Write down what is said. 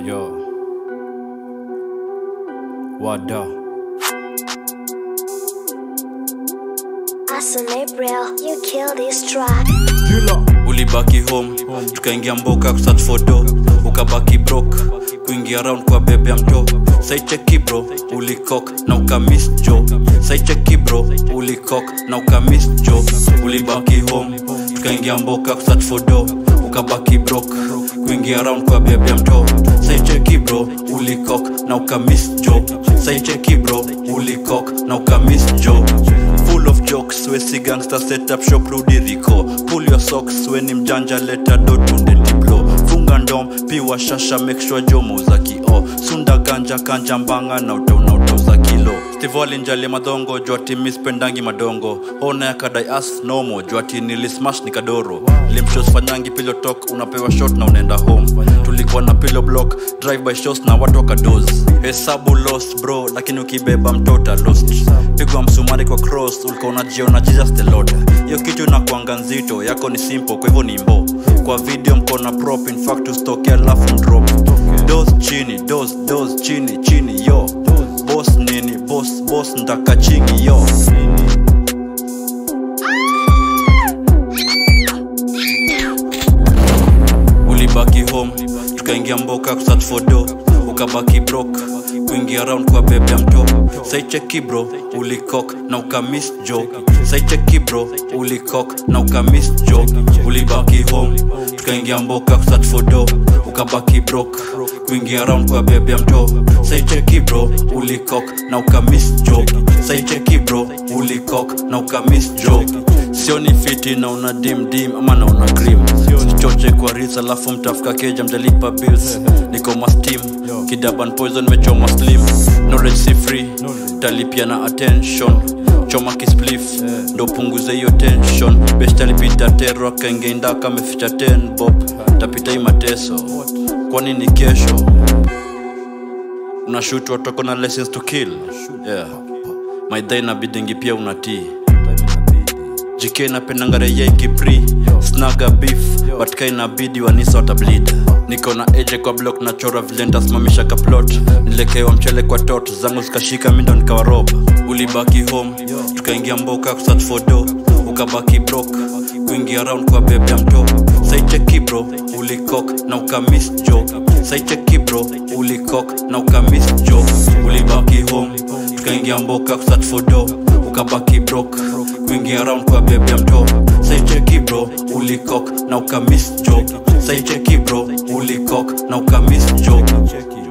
Yo. Wada. Awesome April, you kill this track. ulibaki home tukaingia mboka kusearch for do ukabaki brok kuingia round kwa bebe ya mto saicheki bro ulikok na ukamis jo saicheki bro ulikok na ukamis jo ulibaki home tukaingia mboka kusearch for do ukabaki brok kuingia round kwa bebe ya mto saicheki bro ulikok na ukamis jo saicheki bro ulikok na ukamis jo full of jokes wesi gangster set up shop rudi riko pull your socks weni mjanja leta dotunde diplo funga ndom piwa shasha make sure jomo za kio sunda ganja kanja mbanga na utauna utoza kilo stivoli njali madhongo jwati mispendangi madongo ona ya kadai as nomo jwati nilismash ni kadoro limshos fanyangi pilo tok unapewa shot na unaenda home tulikuwa na pilo block drive by shows na watu wakados hesabu lost bro lakini ukibeba mtota lost pigwa msumari kwa cross ulikuwa unajiona jesus the lord hiyo kitu inakuanga nzito yako ni simple kwa hivyo ni mbo kwa video mkona prop in fact ustoke alafu drop dos chini dos dos chini chini yo boss nini boss boss ndaka chingi yo ulibaki home tukaingia mboka kusearch for do ukabaki brok kuingia round kwa bebe ya mto saicheki bro ulikok na ukamis jo saicheki bro ulikok na ukamis jo ulibaki home tukaingia mboka kusearch for do ukabaki brok kuingia round kwa bebe ya mto saicheki bro ulikok na ukamis jo saicheki bro ulikok na ukamis jo sioni fiti na una dim dim ama na una cream sichoche kwa ris alafu mtafuka keja mjalipa bills niko mastim kidaban poison mechoma slim knowledge si free talipia na attention choma kisplif ndo punguze hiyo tension bestalipita tero akaingeenda kameficha 10 bob tapita hii mateso kwani ni kesho unashutwa toko na lessons to kill yeah. maidha inabidingi pia unatii jk napendangarea ikipri snaga beef but ka inabidi wanisa watablid niko na eje kwa block na chora vile ntasimamisha kaplot nilekewa mchele kwa tot zangu zikashika mindo nikawarob ulibaki home tukaingia mboka kusearch for do ukabaki brok kuingia round kwa bebe ya mto saicheki bro ulikok na ukamis jo saicheki bro ulikok na ukamis jo ulibaki home tukaingia mboka kusearch for do ukabaki brok kuingia round kwa bebe ya mto saicheki bro ulikok na ukamis jo saicheki bro ulikok na ukamis jo